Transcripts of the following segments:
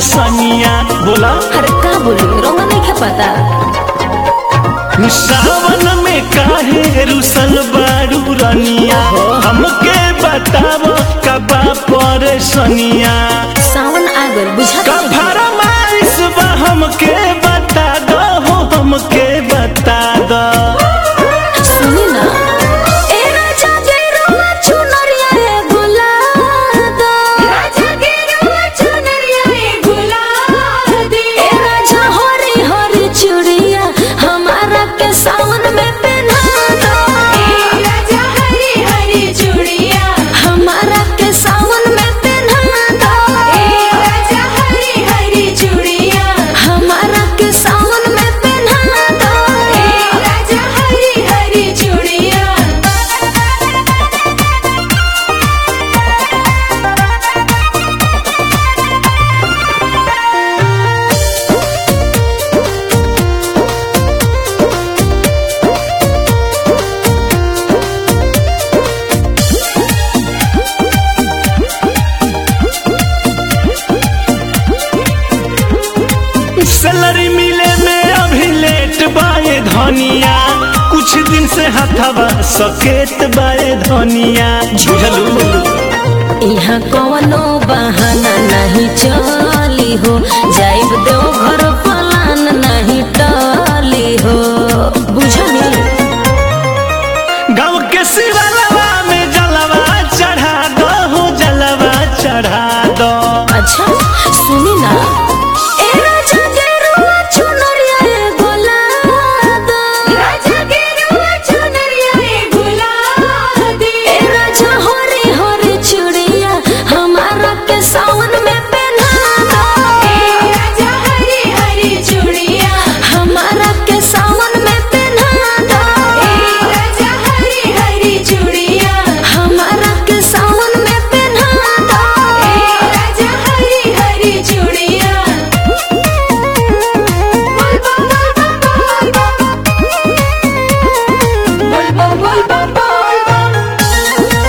परेशानिया बोला अरे का बोली रोमा नहीं के पता सावन में काहे रुसल बारू रनिया हमके बताव कबा परेशानिया सावन आ गल बुझा का फरमाइश बा हमके बता दो हो हमके बता दो सुनी ना ए राजा के रोमा चुनरिया रे गुलादा राजा के रोमा चुनरिया रे गुलादी ए राजा हरी हरी चूड़िया हमारा के सावन में पहना दो ए राजा हरी हरी चूड़िया हमारा के सावन में पहना दो ए राजा हरी हरी चूड़िया हमारा के सावन में पहना दो ए राजा हरी हरी चूड़िया सैलरी मिले में अभी लेट बाए धनिया कुछ दिन से हथवा सकेत बाए धनिया झुझलू यहाँ कवनो बहाना नहीं चली हो जाइब दो घर पलान नहीं टली हो बुझली गाँव के शिवलवा में जलवा चढ़ा दो हो जलवा चढ़ा दो अच्छा सुनी ना ए राजा के रुआ चुनरिया रे गुलादा राजा के रुआ चुनरिया रे गुलादी ए राजा हरी हरी चूड़िया हमारा के सावन में पहना दो ए राजा हरी हरी चूड़िया हमारा के सावन में पहना दो ए राजा हरी हरी चूड़िया हमारा के सावन में पहना दो ए राजा हरी हरी चूड़िया बोल बोल बोल बोल बोल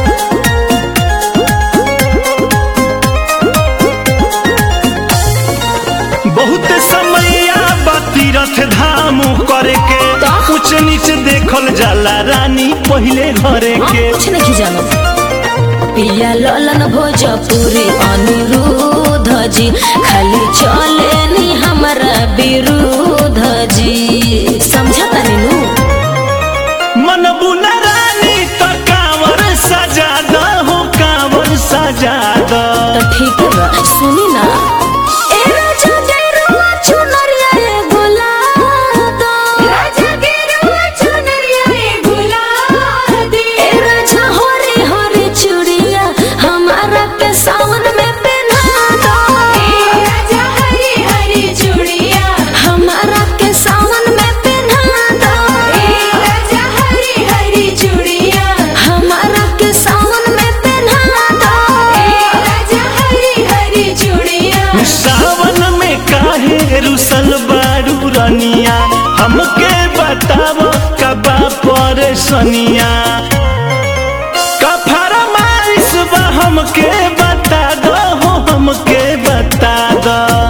बहुत समैया बा तीरथ धाम करे के कुछ नीच देखल जाला रानी पहिले घरे हम के कुछ नहीं जानो पिया ललन भोजपुरी अनिरुद्ध जी खाली चले नी हमारा विरुद्ध जी समझा तानी नु मन बुला रानी तो कांवर सजा दो हो कांवर सजा दो तो ठीक बा सुनी ना ए राजा के रुआ चुनरिया रे गुलादा राजा के रुआ चुनरिया रे गुलादी ए राजा हरी हरी चूड़िया हमारा के सावन में पहना दो ए राजा हरी हरी चूड़िया हमारा के सावन में पहना दो ए राजा हरी हरी चूड़िया हमारा के सावन में पहना दो ए राजा हरी हरी चूड़िया सावन में काहे रुसल बारू रनिया हमके बताव कबा परेशानिया का फरमाइश बा हमके बता दो हो हमके बता दो